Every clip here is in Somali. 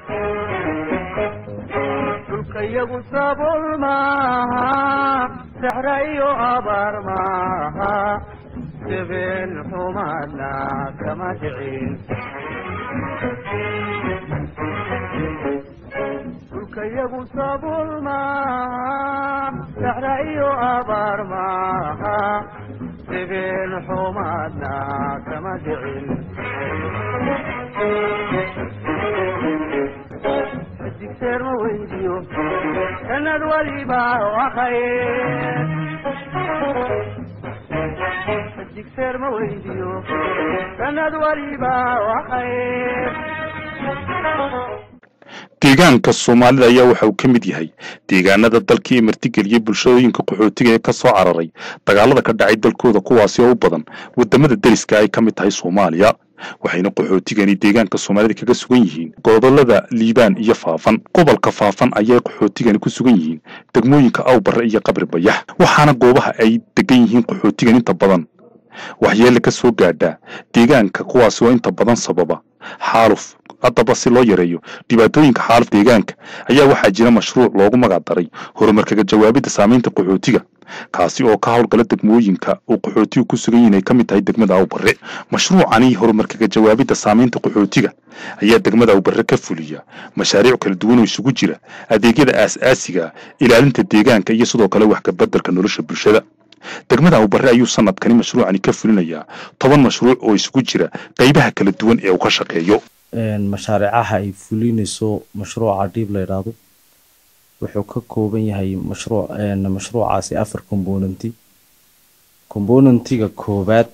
dhulkayagu sabool maaha saxra iyo abaar maaha jabeen xumaadna kama dhicin dhulkayagu sabool maaha saxra iyo abaar maaha jabeen xumaadna kama dhicin digseer ma weydiyo sanad waliba wakhaye digseer ma weydiyo sanad waliba wakhaye deegaanka soomaalida ayaa waxa uu ka mid yahay deegaanada dalkii martigeliyey bulshooyinka qaxootiga ee ka soo cararay dagaalada ka dhacay dalkooda kuwaasi oo u badan wadamada deriska ay ka mid tahay soomaaliya waxayna qaxootigani deegaanka soomaalida kaga sugan yihiin gobolada liibaan iyo faafan gobolka faafan ayay qaxootigani ku sugan yihiin degmooyinka awbare iyo qabri bayax waxaana goobaha ay degan yihiin qaxootigan inta badan waxyeele ka soo gaadhaa deegaanka kuwaasi oo inta badan sababa xaaluf haddaba si loo yareeyo dhibaatooyinka xaaluf deegaanka ayaa waxaa jira mashruuc loogu magac daray horumarkaga jawaabidda saamaynta qaxootiga kaasi oo ka howlgala degmooyinka uu qaxootigu ku sugan yihin ay ka mid tahay degmada awbare mashruucani horumarkaga jawaabidda saamaynta qaxootiga ayaa degmada awbare ka fuliya mashaariic kala duwan oo isugu jira adeegyada aas-aasiga ilaalinta deegaanka iyo sidoo kale wax kabeddelka nolosha bulshada degmada awbare ayuu sanadkani mashruucani ka fulinayaa toban mashruuc oo isugu jira qaybaha kala duwan ee uu ka shaqeeyo mashaariicaha ay fulinayso mashruuca dhiib la yidhaahdo wuxuu ka kooban yahay mashruuc mashruucaasi afar componenti componentiga koowaad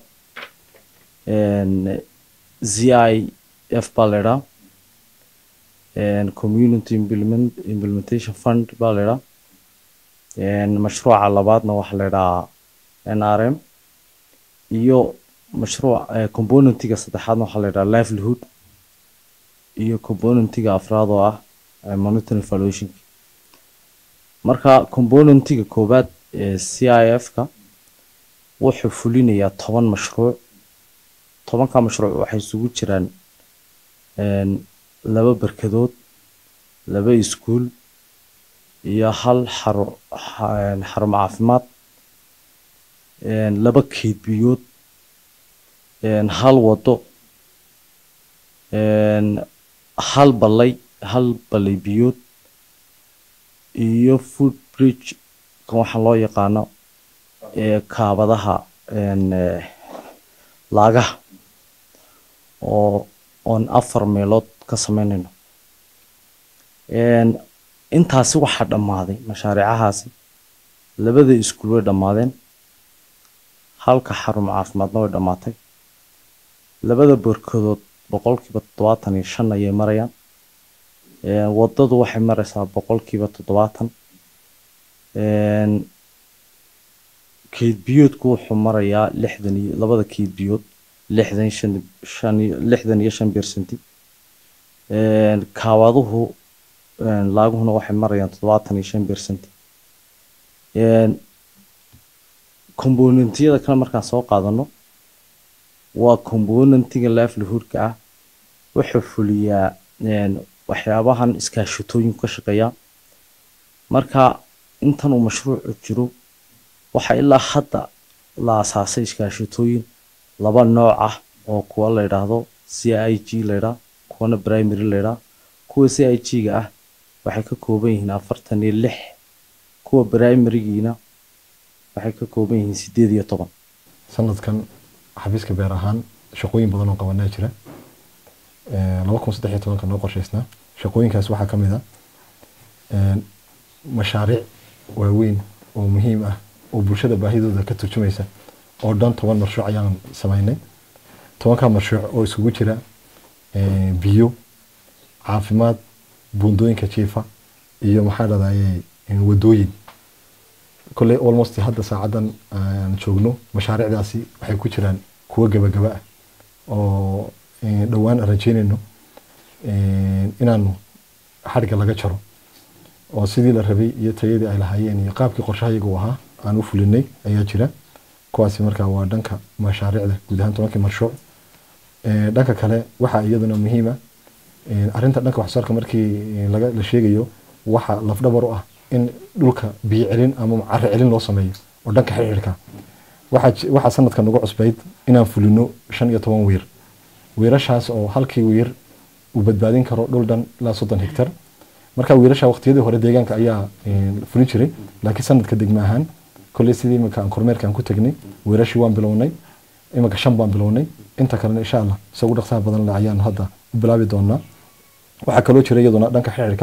z i f baa la yidhaa community implement implementation fund baa la yidhaa mashruuca labaadna waxaa la yidhahaa n r m iyo mashruuc componentiga saddexaadna waxaa la yidhaha livelihood iyo componentiga afraad oo ah monitoring valuation marka componentiga koowaad ee c i f ka wuxuu fulinayaa toban mashruuc tobanka mashruuc waxay isugu jiraan laba berkadood laba iskuul iyo hal xaro xarumo caafimaad laba keedbiyood hal wado hal ballay hal ballay biyood iyo food bridge kan waxaa loo yaqaano kaabadaha laagaha oo oon afar meelood ka sameynayno intaasi waxaa dhammaaday mashaariicahaasi labada iskuul way dhammaadeen halka xarumo caafimaadna way dhammaatay labada borkadood boqolkiiba toddobaatan iyo shan ayay marayaan wadadu waxay maraysaa boqolkiiba toddobaatan keedbiyoodku wuxuu marayaa lixdan iyo labada keedbiyood lixdan shan shan lixdan iyo shan bersenti kaawaduhu laaguhuna waxay marayaan toddobaatan iyo shan bersenti componentiyada kale markaan soo qaadano waa componentiga livelihoodka ah wuxuu fuliyaa waxyaabahan iskaashatooyinku ka shaqeeyaa marka intan uu mashruucu jiro waxaa ilaa hadda la asaasay iskaashatooyin laba nooc ah oo kuwa la yidhaahdo c i g la yidhaah kuwana primary la yidhaah kuwa c i g ga ah waxay ka kooban yihiin afartan iyo lix kuwa primarygiina waxay ka kooban yihiin sideed iyo toban sanadkan xafiiska beer ahaan shaqooyin badan oo qabanaa jira laba kun saddex iyo tobanka noo qorshaysnaa shaqooyinkaas waxaa ka mid ah mashaariic waaweyn oo muhiim ah oo bulshada baahidooda ka turjumaysa oo dhan toban mashruuc ayaan samaynay tobankaa mashruuc oo isugu jira biyo caafimaad buundooyinka jiifa iyo maxaa dhadayay wadooyin kolley almost hadda saacadan aan joogno mashaariicdaasi waxay ku jiraan kuwo gabagaba ah oo dhowaan aan rajeynayno inaanu xadhigga laga jaro oo sidii la rabay iyo tayadii ay lahaayeen iyo qaabkii qorshahayagu ahaa aan u fulinay ayaa jira kuwaasi markaa waa dhanka mashaariicda guud ahaan tobankii mashruuc dhanka kale waxaa iyaduna muhiima arrinta dhanka waxsoosaarka markii laga la sheegayo waxa lafdhabar u ah in dhulka biyo celin ama caro celin loo sameeyo oo dhanka xirxirka waxaa waxaa sanadkan ugu cusbayd inaan fulino shan iyo toban wiir wiirashaas oo halkii wiir uu badbaadin karo dhul dhan ilaa soddon hektar marka wiirasha waqtiyadii hore deegaanka ayaa fulin jiray laakiin sanadka degma ahaan kolley sidii iminka aan kormeerka aan ku tagnay wiirashii waan bilownay iminka shan baan bilownay inta kalena insha allah isagu dhaqsaha badan le ayaan hadda u bilaabi doonaa waxaa kaloo jira iyaduna dhanka xixirka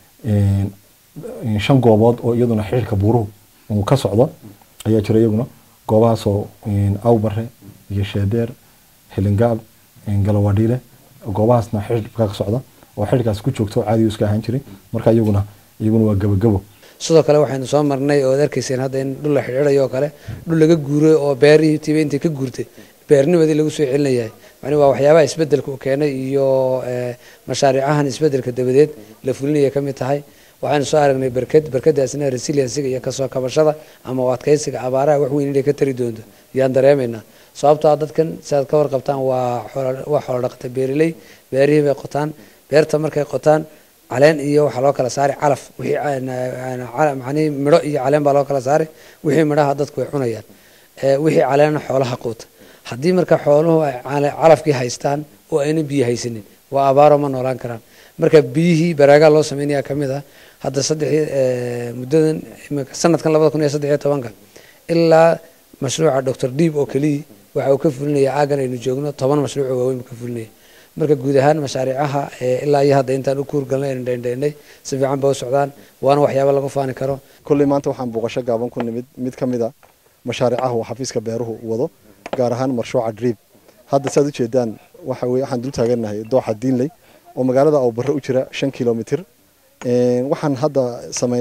shan goobood oo iyaduna xixirka buuruhu uu ka socdo ayaa jira iyaguna goobahaasoo awbare iyo sheedeer hilingaab galawadhiile goobahaasna xixirka ka socda oo xixirkaas ku joogto caadigu iska ahaan jiray marka iyaguna iyaguna waa gabagabo sidoo kale waxaynu soo marnay oo ad arkayseen hadda in dhul la xidhiidhayo oo kale dhul laga guuray oo beerihii tiiba intay ka guurtay beernimadii lagu soo celinayahay yani waa waxyaabaha isbedelka uu keenay iyo mashaariicahan isbedelka dabadeed la fulinaya ka mid tahay waxaynu soo aragnay berked berkadaasna resiliensiga iyo kasoo kabashada ama u adkaysiga abaaraha wax weyn inay ka tari doonto yaan dareemaynaa sababtoo ah dadkan siaad ka warqabtaan waa waa xoolo dhaqata beeriley beerihii bay qotaan beerta markay qotaan caleen iyo waxaa loo kala saaray calaf wixii manii midho iyo caleen baa loo kala saaray wixii midhaha dadku way cunayaan wixii caleenna xoolaha quuta haddii marka xooluhu ay calafkii haystaan oo ayna biyo haysanin waa abaaro ma noolaan karaan marka biyihii baraagaa loo sameynaya ka mid ah hadda saddexii muddadan sanadkan labada kun iyo saddex iyo tobanka ilaa mashruuca doctor deeb oo keliya waxa uu ka fulinaya aagan aynu joogno toban mashruuc oo waaweyn buu ka fulinaya marka guud ahaan mashaariicaha ilaa iyo hadda intaan u kuurgalnay aynu dheendheennay si fiican ba u socdaan waana waxyaaba lagu faani karo kolley maanta waxaan booqasho gaaban ku nimid mid ka mid a mashaariicaha uu xafiiska beeruhu wado gaar ahaan marshuuca driib hadda saad ujeedaan waxa weye waxaan dul taagannahay dooxa diinley oo magaalada awbarre u jira shan kilomitr waxaan hadda samey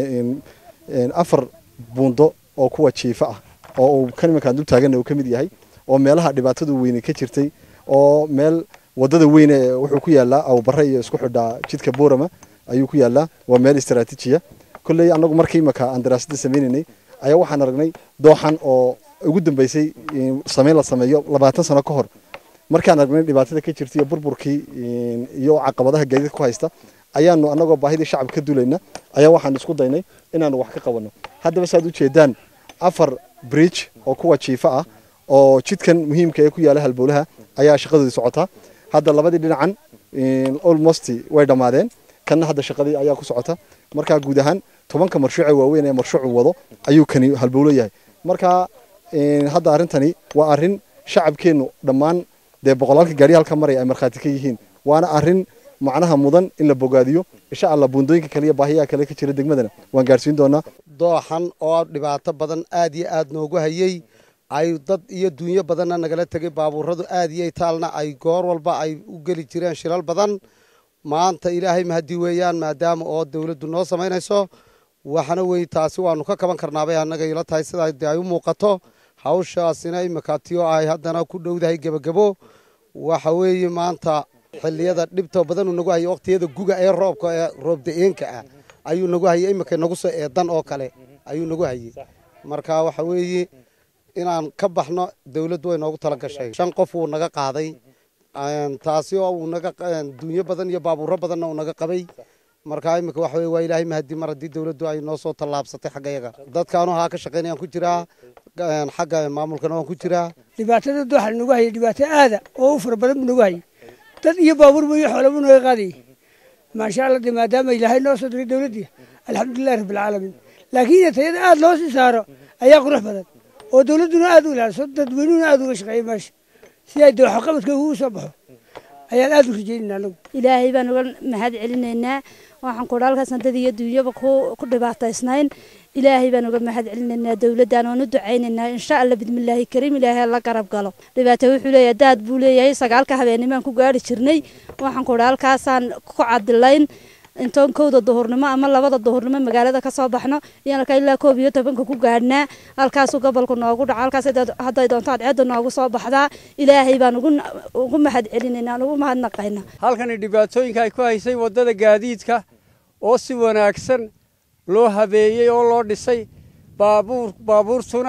afar buundo oo kuwa jiifa ah oo uu kan iminkaan dul taagannahay uu ka mid yahay oo meelaha dhibaatadu weyne ka jirtay oo meel wadada weyne wuxuu ku yaalaa awbarre iyo isku xidhaa jidka boorama ayuu ku yaalaa waa meel istaraatiijiya kolley annagu markii imika aan daraasada sameynaynay ayaa waxaan aragnay dooxan oo ugu dambeysay sameyn la sameeyo labaatan sano ka hor markaan aragnay dhibaatada ka jirta iyo burburkii iyo caqabadaha gaadiidka ku haysta ayaanu annagoo baahidii shacabka ka dulayna ayaa waxaan isku daynay inaanu wax ka qabanno haddaba saad ujeedaan afar bridge oo kuwa jiifa ah oo jidkan muhiimka ee ku yaala halbowlaha ayaa shaqadoodii socotaa hadda labadii dhinacan almost way dhammaadeen kanna hadda shaqadii ayaa ku socota marka guud ahaan tobanka marshuuce waaweyn ee marshuucu wado ayuu kani halbowlo yahay marka hadda arrintani waa arrin shacabkeennu dhammaan dee boqolaalka gaari halka maraya ay markhaati ka yihiin waana arrin macnaha mudan in la bogaadiyo insha allah buundooyinka kale iyo baahiyaha kale ka jira degmadana waan gaarsiin doonaa dooxan oo dhibaato badan aad iyo aad noogu hayey ay dad iyo dunyo badanna nagala tegay baabuuradu aad iyo taalna ay goor walba ay u geli jireen shilal badan maanta ilaahay mahadi weeyaan maadaama oo dowladdu noo samaynayso waxana wey taasi waanu ka kaban karnaabay annaga ila tahay sidaa de ay u muuqato hawshaasina imika tiyo ay haddana ku dhowdahay gebagabo waxa weeye maanta xilliyada dhibta badanuu nagu hayay waqtiyada guga ee roobka ee roob da-eenka ah ayuu nagu hayay imika nagu soo eedan oo kale ayuu nagu hayay marka waxa weeye inaan ka baxno dowladdu way noogu tala gashay shan qof wuu naga qaaday taasi oo uu naga dunyo badan iyo baabuuro badanna uu naga qabay marka imika waxa weye waa ilaahay mahadi mar haddii dowladdu ay noo soo tallaabsatay xagga yaga dadkaanu haa ka shaqaynayaan ku jiraa xagga maamulkana waan ku jiraa dhibaatada dooxa nagu hayay dhibaato aada oo u fara badan buu nagu hayay dad iyo baabuurba iyo xoolaba naga qaadayay maasha allah de maadaama ilaahay noo soo diray dowladdii alxamdulilahi rabbilcaalamiin laakiin tayada aada loo sii saaro ayaa qurux badan oo dowladduna aada u ilaaliso dadweynuhuna aada uga shaqeeya meesha si ay dooxo qabadka ugu soo baxo ayaan aada u rajeynayna anagu ilaahay baan uga mahad celinaynaa waxaan kudha halkaasaan dad iyo duunyaba ku dhibaataysnayn ilaahay baan uga mahad celinaynaa dowladdan oon u ducaynaynaa insha allah bidmillaahi kariim ilaahay la garab galo dhibaato wuxuu leeyahay daad buu leeyahay sagaalka habeenimaan ku gaari jirnay waxaan kudha halkaasaan ku cadilayn intoon kowda duhurnimo ama labada duhurnimo magaalada kasoo baxno iyaan halkaa ilaa koob iyo tobanka ku gaadhnaa halkaasuu gobolku noogu dhaco halkaas hadday doonto adceedda noogu soo baxdaa ilaahay baan ugu mahad celinaynaa ugu mahadnaqaynaa halkani dhibaatooyinka ay ku haysay waddada gaadiidka oo si wanaagsan loo habeeyey oo loo dhisay baabuur baabuurtuna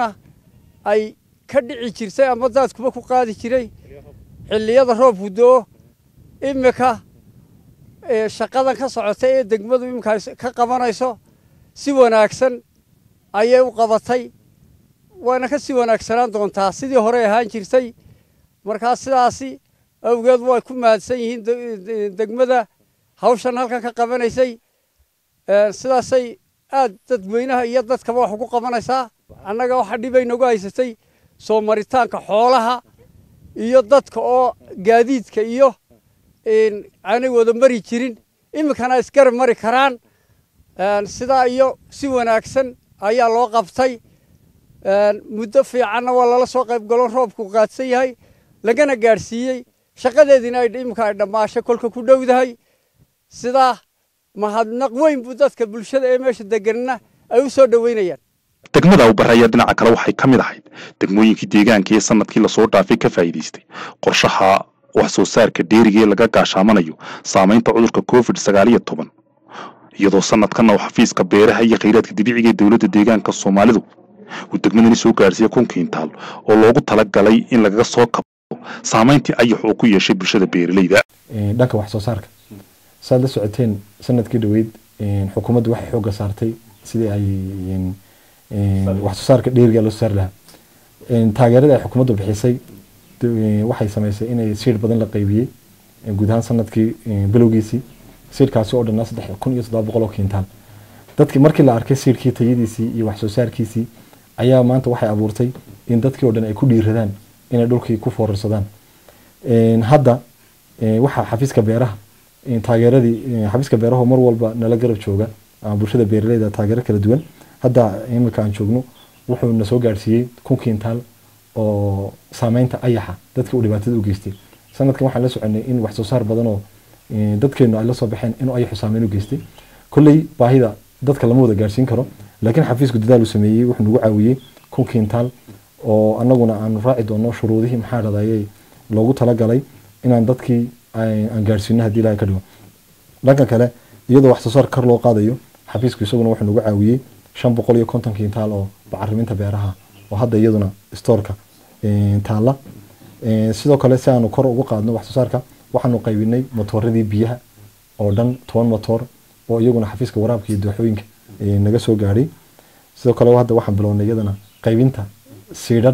ay ka dhici jirtay ama daadkuba ku qaadi jiray xilliyada roobku do-o imika shaqadan ka socota ee degmadu iminkaa ka qabanayso si wanaagsan ayay u qabatay waana ka sii wanaagsanaan doontaa sidii hore ahaan jirtay markaa sidaasi awgeed way ku mahadsan yihiin degmada hawshan halkan ka qabanaysay sidaasay aad dadweynaha iyo dadkaba wax ugu qabanaysaa annaga waxa dhibay nagu haysatay soo maritaanka xoolaha iyo dadka oo gaadiidka iyo aanay wada mari jirin iminkana isgarab mari karaan sidaa iyo si wanaagsan ayaa loo qabtay muddo fiicanna waa lala soo qayb galo roobku qaadsan yahay lagana gaadhsiiyey shaqadeediina iminka ay dhammaashay kolka ku dhowdahay sidaa mahadnaq weyn buu dadka bulshada ee meesha deganna ay u soo dhoweynayaan degmada awbare ayaa dhinaca kale waxay ka mid ahayd degmooyinkii deegaanka ee sanadkii lasoo dhaafay ka faa'iidaystay qorshaha wax soo saarka dheeriga ee laga gaashaamanayo saamaynta cudurka covid sagaal iyo toban iyadoo sanadkanna uu xafiiska beeraha iyo khayraadka dabiiciga ee dowladda deegaanka soomaalidu uu degmadani soo gaarsiiyey kun kiintaal oo loogu talagalay in lagaga soo kabto saamayntii ayax uu ku yeeshay bulshada beeralayda dhanka wax soo saarka saad la socoteen sanadkii dhaweyd xukuumaddu waxay xoogga saartay sidii ay wax soo saarka dheeriga loo soo saari lahaa taageerada ay xukuumaddu bixisay waxay samaysay inay siir badan la qaybiyey guud ahaan sanadkii bilowgiisii siirkaasi oo dhanaa saddex kun iyo toddoba boqol oo kiintaal dadkii markii la arkay siirkii tayadiisii iyo wax soo saarkiisii ayaa maanta waxay abuurtay in dadkii oo dhan ay ku dhiiradaan inay dhulkii ku foorarsadaan hadda waxaa xafiiska beeraha taageeradii xafiiska beeraha mar walba nala garab jooga ama bulshada beeraleyda taageero kala duwan hadda imika aan joogno wuxuu na soo gaadhsiiyey kun kiintaal oo saameynta ayaxa dadkii uu dhibaatada u geystay sanadkan waxaan la soconay in wax soo saar badan oo dadkeenu ay la soo baxeen inuu ayaxu saameyn u geystay kolley baahida dadka lama wada gaadhsiin karo laakiin xafiisku dadaal uu sameeyey wuxuu nagu caawiyey kun kiintaal oo annaguna aanu raaci doono shuruudihii maxaa dhadayay loogu talagalay inaan dadkii aan gaadhsiino haddii ilahay ka dhigo dhanka kale iyadoo wax soo saar kar loo qaadayo xafiisku isaguna wuxuu nagu caawiyey shan boqol iyo konton kiintaal oo bacariminta beeraha oo hadda iyaduna stoorka taalla sidoo kale si aanu kor ugu qaadno wax soo saarka waxaanu qaybinay motooradii biyaha oo dhan toban motoor oo iyaguna xafiiska waraabka iyo dooxooyinka naga soo gaadhay sidoo kale hadda waxaan bilownay iyadana qaybinta siidhadh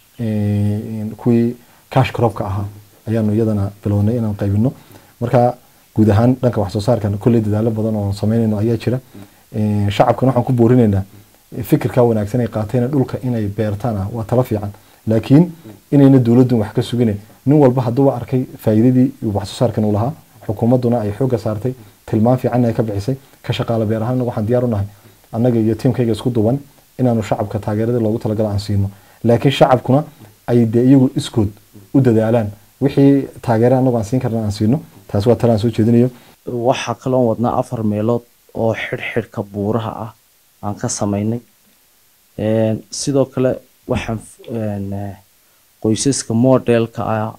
kuwii cash cropka ahaa ayaanu iyadana bilownay inaan qaybino marka guud ahaan dhanka wax soo saarkan kolley dadaalo badan oo samaynayno ayaa jira shacabkana waxaan ku boorinaynaa fikirkaa wanaagsan ay qaateen dhulka inay beertaan ah waa talo fiican laakiin inayna dowladdu wax ka sugine nin walba hadduuba arkay faa'iidadii wax soo saarkan uu lahaa xukuumadduna ay xoogga saartay tilmaan fiicanna ay ka bixisay ka shaqaale beer ahaan waxaan diyaar u nahay annaga iyo tiimkayga isku duban inaanu shacabka taageerada loogu talagala aan siino laakiin shacabkuna ay dee iyagu iskood u dadaalaan wixii taageere annagu aan siin karna aan siino taas waa talaan soo jeedinayo waxaa kaloon wadnaa afar meelood oo xidhxidhka buuraha ah aan ka samaynay sidoo kale waxaan qoysaska modelka ah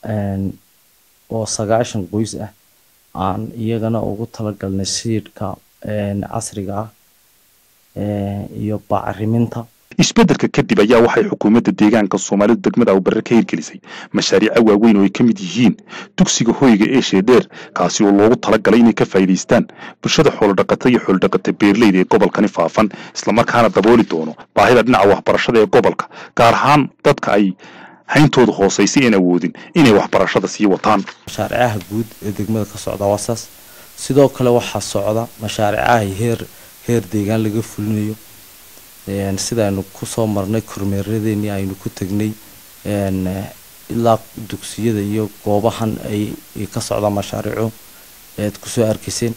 oo sagaashan qoys ah aan iyagana ugu talagalnay siidhka casriga ah iyo bacriminta isbeddelka kadib ayaa waxay xukuumadda deegaanka soomaalidu degmada awbarre ka hirgelisay mashaariica waaweyn oo ay ka mid yihiin dugsiga hoyga ee sheedheer kaasi oo loogu talagalay inay ka faa'iidaystaan bulshada xoolodhaqata iyo xoolodhaqata beerleyda ee gobolkani faafan islamarkaana dabooli doono baahida dhinaca waxbarashada ee gobolka gaar ahaan dadka ay hayntooda hoosaysay een awoodin inay waxbarashada sii wataan mashaaricaha guud ee degmada ka socda waa saas sidoo kale waxaa socda mashaaricaha heer heer deegaan laga fulinayo sida aynu kusoo marnay kormeeradeennii aynu ku tegnay ilaa dugsiyada iyo goobahan ay ka socdaan mashaariico ead kusoo arkayseen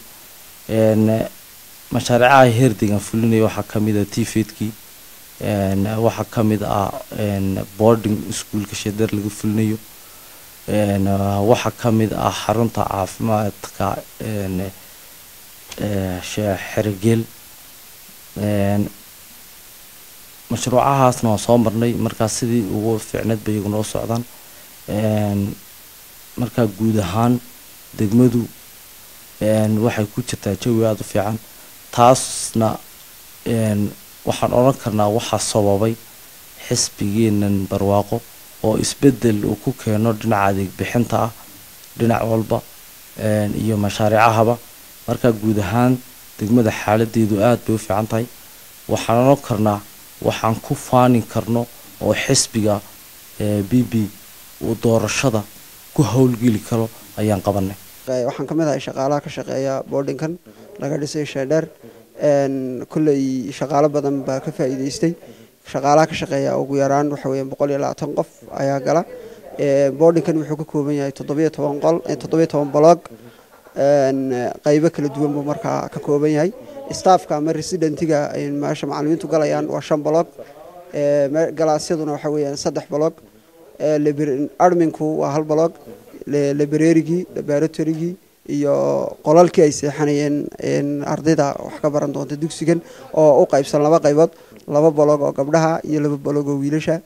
mashaariicaha heer deegaan fulinaya waxaa kamid ah tifedkii waxaa kamid ah boarding schoolka sheeder laga fulinayo waxaa kamid ah xarunta caafimaadka xerogeel mashruucahaasna waan soo marnay markaa sidii ugu fiicneed bay iyagu noo socdaan markaa guud ahaan degmadu waxay ku jirtaa jawi aada u fiican taasna waxaan odhan karnaa waxaa sababay xisbigeenan barwaaqo oo isbedel uu ku keeno dhinaca adeeg bixinta ah dhinac walba iyo mashaariicahaba marka guud ahaan degmada xaaladeedu aad bay u fiican tahay waxaan oran karnaa waxaan ku faani karno oo xisbiga b b uu doorashada ku howlgeli karo ayaan qabanay waxaan ka mid ahay shaqaalaha ka shaqeeya boardinkan laga dhisay sheedheer kolley shaqaalo badan baa ka faa'iideystay shaqaalaha ka shaqeeya ugu yaraan waxa weeyaan boqol iyo labaatan qof ayaa gala boardinkan wuxuu ka kooban yahay toddobiyo toban qol toddobiyo toban blog qaybo kala duwan buu markaa ka kooban yahay staffka ama residentiga meesha macalimiintu galayaan waa shan blog galaasyaduna waxa weeyaan saddex blog adminku waa hal blog librarigii laboratorygii iyo qolalkii ay seexanayeen ardayda wax ka baran doonta dugsigan oo u qaybsan laba qaybood laba bolog oo gabdhaha iyo laba bolog oo wiilasha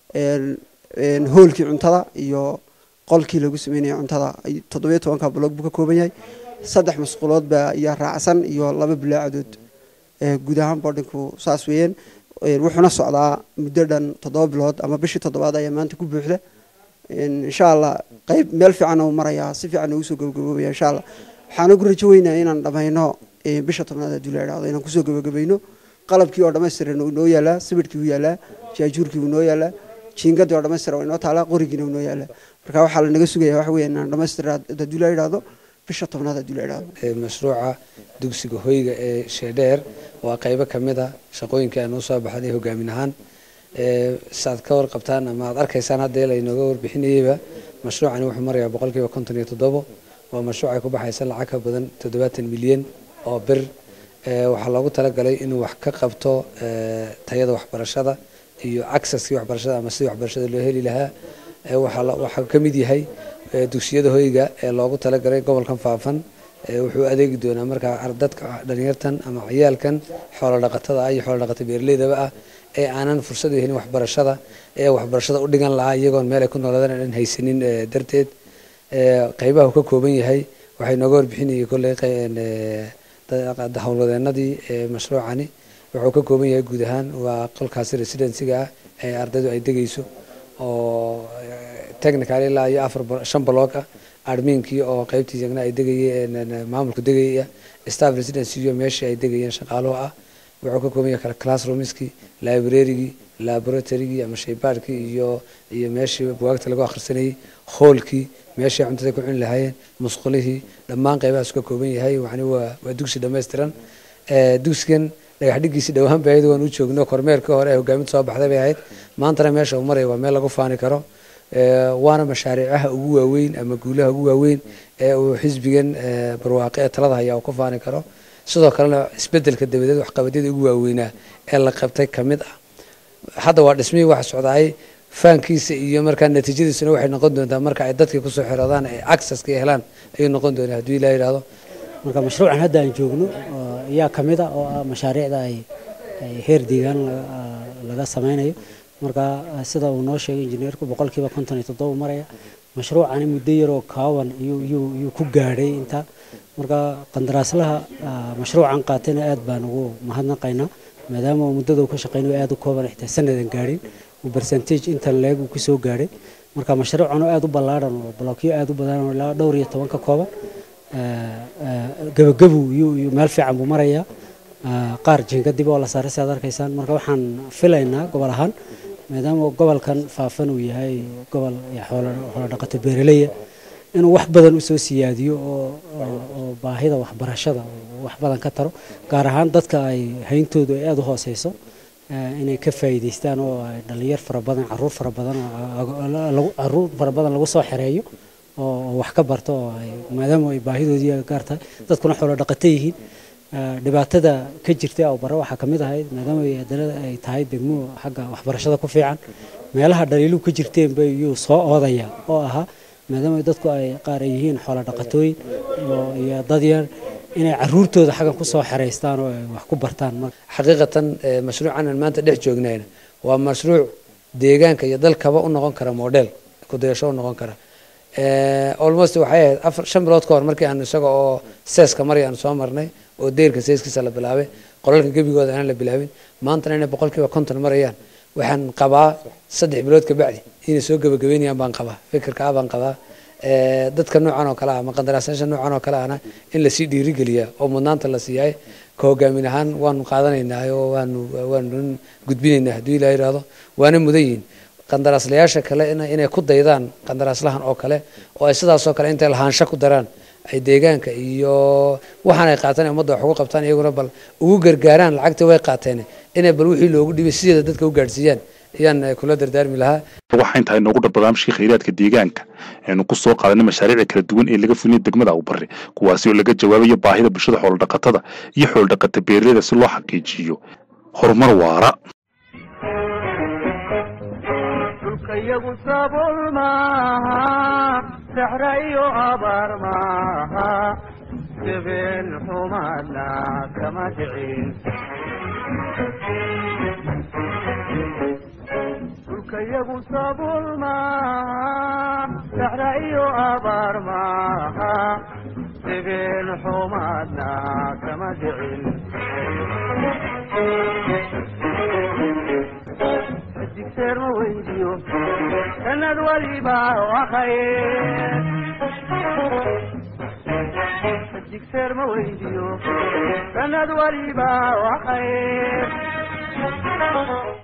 hoolkii cuntada iyo qolkii lagu sameynaya cuntada toddobiyo tobanka bolog buu ka kooban yahay saddex masquulood baa iyo raacsan iyo laba bilaacadood guud ahaan boardinku saas weeyeen wuxuuna socdaa muddo dhan toddoba bilood ama bishii toddobaad ayaa maanta ku buuxda insha allah qayb meel fiican uu marayaa si fiican ugu soo gabagaboobaya insha allah waxaan ugu rajo weynaa inaan dhammayno bisha tobnaad haddii la idhaahdo inaan kusoo gabagabayno qalabkii oo dhammaystiran uu noo yaalaa sibidhkii uu yaalaa jaajuurkii uu noo yaalaa jiingadii oo dhammaystiran waa inoo taalaa qorigiina uu noo yaalaa marka waxaa la naga sugaya waxa weeye inaan dhammaystira haddii la idhaahdo bisha tobnaad haddii la idhaahdo mashruuca dugsiga hoyga ee sheedheer waa qaybo ka mid a shaqooyinkii aan usoo baxday hogaamin ahaan saaad ka warqabtaan ama aad arkaysaan hadda laynooga warbixinayeyba mashruucani wuxuu marayaa boqolkiiba konton iyo toddobo waa mashruuc ay ku baxaysa lacag ka badan toddobaatan milyan oo bir waxaa loogu talagalay inuu wax ka qabto tayada waxbarashada iyo acceski waxbarashada ama sidii waxbarashada loo heli lahaa waxaa ka mid yahay dugsiyada hoyga ee loogu talagalay gobolkan faafan wuxuu adeegi doonaa markaa dadka dhalinyartan ama ciyaalkan xoolo dhaqatada ah iyo xoolo dhaqata beeraleydaba ah ee aanan fursad u helin waxbarashada ee waxbarashada u dhigan lahaa iyagoon meel ay ku noolaadaan aan haysanin darteed qaybaha uu ka kooban yahay waxay nooga warbixinayay kolley howlwadeenadii mashruucani wuxuu ka kooban yahay guud ahaan waa qolkaasi residensiga ah ee ardaydu ay degayso oo technical ilaa iyo afar shan block ah adminkii oo qaybtii iyagna ay degayeen maamulku degaya staff residency iyo meeshii ay degayeen shaqaaluhu ah wuxuu ka kooban yahay kala classroomskii librarygii laboratorygii ama shaybaadhkii iyo iyo meeshii bugaagta lagu akhrisanayay hoolkii meeshii cuntada ku cuni lahaayeen musqulihii dhammaan qaybahaas ka kooban yahay yani waa waa dugsi dhammaystiran dugsigan dhagax dhigiisi dhowaan ba ayadu waan u joogno kormeerkii hore ee hogaaminta soo baxday bay ahayd maantana meesha uu maraya waa meel lagu faani karo waana mashaariicaha ugu waaweyn ama guulaha ugu waaweyn ee uu xisbigan barwaaqe ee talada haya uu ku faani karo sidoo kalena isbedelka dabadeed waxqabadyada ugu waaweynaa ee la qabtay ka mid ah hadda waa dhismihii waxa socdaay faankiisa iyo markaa natiijadiisuna waxay noqon doontaa marka ay dadkii kusoo xiroodaan ay accesska helaan ayuu noqon doonaa haddii ilaa yidhaahdo marka mashruucan hadda aan joogno ayaa ka mid ah oo ah mashaariicda ay heer deegaan laga sameynayo marka sida uu noo sheegay injineerku boqolkiiba konton iyo toddoba maraya mashruucani muddo yaroo kaawan iyuu ku gaadhay inta marka qandaraaslaha mashruucan qaatayna aad baan ugu mahadnaqaynaa maadaama uu muddada uu ka shaqeynayo aad u kooban xitaa sanadan gaadhin uu percentage intan leeg uu kusoo gaadhay marka mashruucan oo aad u ballaadhan oo blookyo aad u badan oo ilaa dhowr iyo toban ka kooban gabagabu iyo meel fiican buu marayaa qaar jiingadib oo la saaray si aad arkaysaan marka waxaan filaynaa gobol ahaan maadaama gobolkan faafan uu yahay gobol xoolo dhaqato beeraleya inuu wax badan usoo siyaadiyo oo baahida waxbarashada wax badan ka taro gaar ahaan dadka ay hayntoodu ay aada u hooseyso inay ka faa'iidaystaan oo ay dhalinyar fara badan caruur fara badan caruur fara badan lagu soo xereeyo oo wax ka barto oo ay maadaama ay baahidoodii gaar tahay dadkuna xoolo dhaqato yihiin dhibaatada ka jirta oo bare waxaa kamid ahayd maadaama haddana ay tahay degmo xagga waxbarashada ku fiican meelaha dhaliiluhu ka jirteen bay iyuu soo oodaya oo ahaa maadaama dadku ay qaar ay yihiin xoolo dhaqatooyin iyo dad yar inay caruurtooda xaggan kusoo xeraystaan oo ay wax ku bartaan xaqiiqatan mashruucan aan maanta dhex joognayna waa mashruuc deegaanka iyo dalkaba u noqon kara model kudayasho u noqon kara almost waxay ahayd afar shan bilood ka hor markii aan isaga oo seeska maray aan soo marnay oo deyrka seeskiisa la bilaabay qolalka gebigooda aan la bilaabin maantana inay boqolkiiba konton marayaan waxaan qabaa saddex bilood ka bacdi inay soo gebagabeynayaan baan qabaa fikirka ah baan qabaa ee, dadka noocan oo kale ah ama qandaraasayaasha noocan oo kale ahna in lasii dhiirigeliya oo mudnaanta la siiyaay ka hogaamin ahaan waanu qaadanaynaa oo waanu waanu gudbinaynaa hadduu ilaah yidhaahdo waana mudan yihiin qandaraaslayaasha kale ina- inay ku daydaan qandaraaslahan oo kale oo ay sidaasoo kale intay lahaansho ku daraan ay deegaanka iyo waxaan ay qaateen ummadda wax ugu qabtaan iyaguna bal ugu gargaaraan lacagtii way qaateen inay bal wixii loogu dhibay sideeda dadka u gaadhsiiyaan ayaan eh, kula dardaarmi lahaa waxaa intahay noogu dhar barnaamijkii khayraadka deegaanka aynu ku soo qaadanay mashaariicda kala duwan ee laga fulinay degmada awbare kuwaasi oo laga jawaabayo baahida bulshada xoolodhaqatada iyo xoolodhaqata beeraleyda si loo xaqiijiyo horumar waara dhulkayagu sabool maaha saxra iyo abaar maaha jabeen xumaadna kama dhicin dhulkayagu sabool maaha saxra iyo abaar maaha jabeen xumaadna kama dhicin digseer ma weydiyo sanad waliba waa khayr digseer ma weydiyo sanad waliba waa khayr